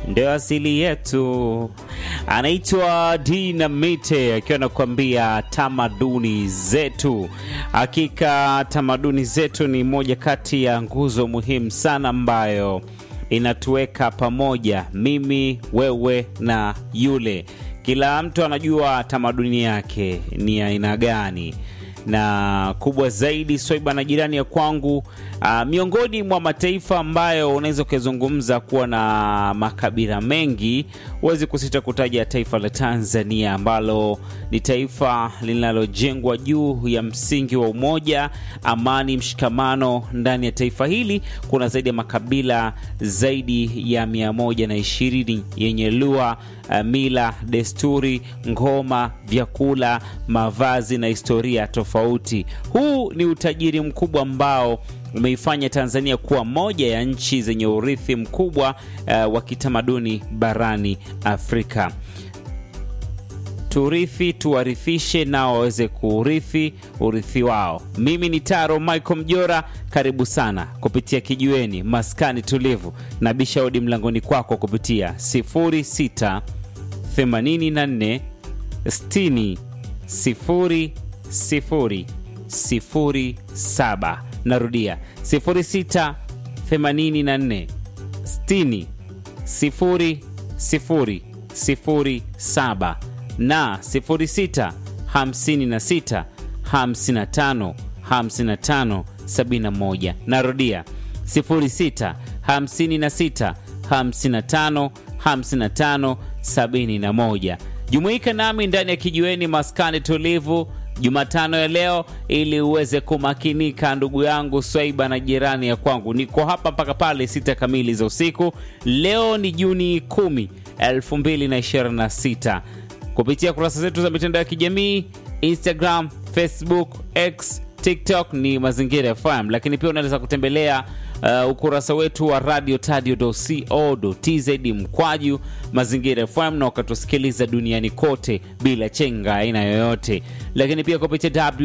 ndio asili yetu. Anaitwa Dinamite akiwa anakuambia tamaduni zetu. Hakika tamaduni zetu ni moja kati ya nguzo muhimu sana ambayo inatuweka pamoja, mimi, wewe na yule. Kila mtu anajua tamaduni yake ni aina gani na kubwa zaidi Swaiba na jirani ya kwangu, uh, miongoni mwa mataifa ambayo unaweza ukizungumza kuwa na makabila mengi, huwezi kusita kutaja taifa la Tanzania ambalo ni taifa linalojengwa juu ya msingi wa umoja, amani, mshikamano. Ndani ya taifa hili kuna zaidi ya makabila zaidi ya mia moja na ishirini yenye lugha, uh, mila, desturi, ngoma, vyakula, mavazi na historia tofauti. Huu ni utajiri mkubwa ambao umeifanya Tanzania kuwa moja ya nchi zenye urithi mkubwa uh, wa kitamaduni barani Afrika. Turithi, tuwarithishe nao waweze kuurithi urithi wao. Mimi ni Taro Michael Mjora, karibu sana kupitia kijiweni maskani tulivu na bishaudi mlangoni kwako kupitia 06 84 60 0 sifuri sifuri saba. Narudia sifuri sita themanini na nne sitini sifuri sifuri sifuri saba na sifuri sita hamsini na sita hamsini na tano hamsini na tano sabini na moja. Narudia sifuri sita hamsini na sita hamsini na tano hamsini na tano sabini na moja. Jumuika nami ndani ya kijiweni maskani tulivu Jumatano ya leo ili uweze kumakinika, ndugu yangu Swaiba na jirani ya kwangu. Niko hapa mpaka pale sita kamili za usiku. Leo ni Juni 10, 2026 kupitia kurasa zetu za mitandao ya kijamii Instagram, Facebook, X, TikTok ni Mazingira FM, lakini pia unaweza kutembelea uh, ukurasa wetu wa radio tadio.co.tz mkwaju Mazingira FM na ukatusikiliza duniani kote bila chenga aina yoyote, lakini pia kupitia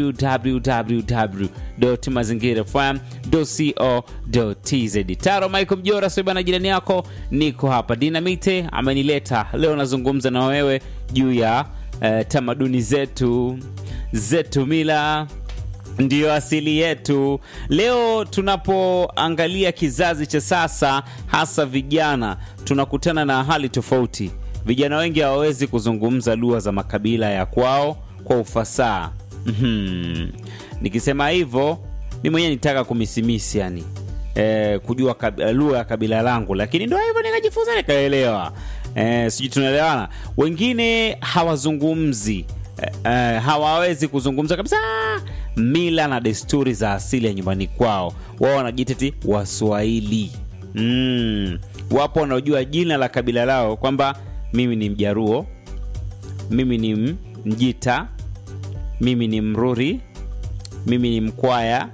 www.mazingirafm.co.tz. Taro Michael Mjora Swaiba na jirani yako, niko hapa. Dinamite amenileta leo, nazungumza na wewe juu ya uh, tamaduni zetu zetu, mila ndiyo asili yetu. Leo tunapoangalia kizazi cha sasa, hasa vijana, tunakutana na hali tofauti. Vijana wengi hawawezi kuzungumza lugha za makabila ya kwao kwa ufasaha. Mm-hmm. Nikisema hivyo mi mwenyewe nitaka kumisimisi yani e, kujua lugha ya kabila langu, lakini ndo hivyo nikajifunza nikaelewa. E, sijui tunaelewana. Wengine hawazungumzi Uh, hawawezi kuzungumza kabisa mila na desturi za asili ya nyumbani kwao. Wao wanajiteti Waswahili. Mm. Wapo wanaojua jina la kabila lao kwamba mimi ni Mjaruo, mimi ni Mjita, mimi ni Mruri, mimi ni Mkwaya,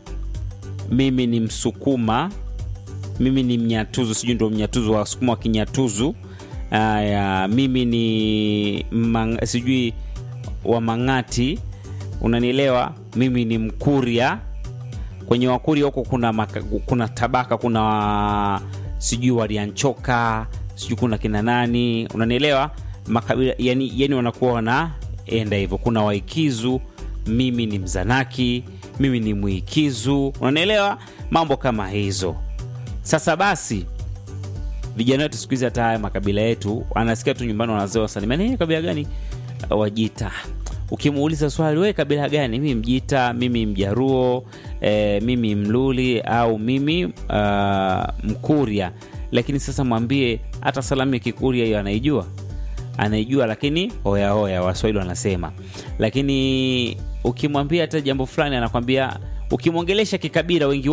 mimi ni Msukuma, mimi ni Mnyatuzu, sijui ndo Mnyatuzu, Wasukuma wa Kinyatuzu. Aya, mimi ni mang, sijui wa Mang'ati, unanielewa? Mimi ni Mkuria. Kwenye Wakuria huko kuna, maka, kuna tabaka kuna sijui Walianchoka, sijui kuna kina nani, unanielewa? Makabila yani, yani wanakuwa wanaenda hivyo. Kuna Waikizu, mimi ni Mzanaki, mimi ni Mwikizu, unanielewa? Mambo kama hizo. Sasa basi vijana wetu siku hizi hata haya makabila yetu anasikia tu nyumbani wanazoa wasalimia, kabila gani? Wajita. Ukimuuliza swali, we kabila gani? Mimi Mjita, mimi Mjaruo, e, mimi Mluli au mimi uh, Mkuria. Lakini sasa mwambie hata salamu ya Kikuria hiyo anaijua, anaijua, lakini hoya hoya, Waswahili wanasema. Lakini ukimwambia hata jambo fulani anakwambia, ukimwongelesha kikabila wengi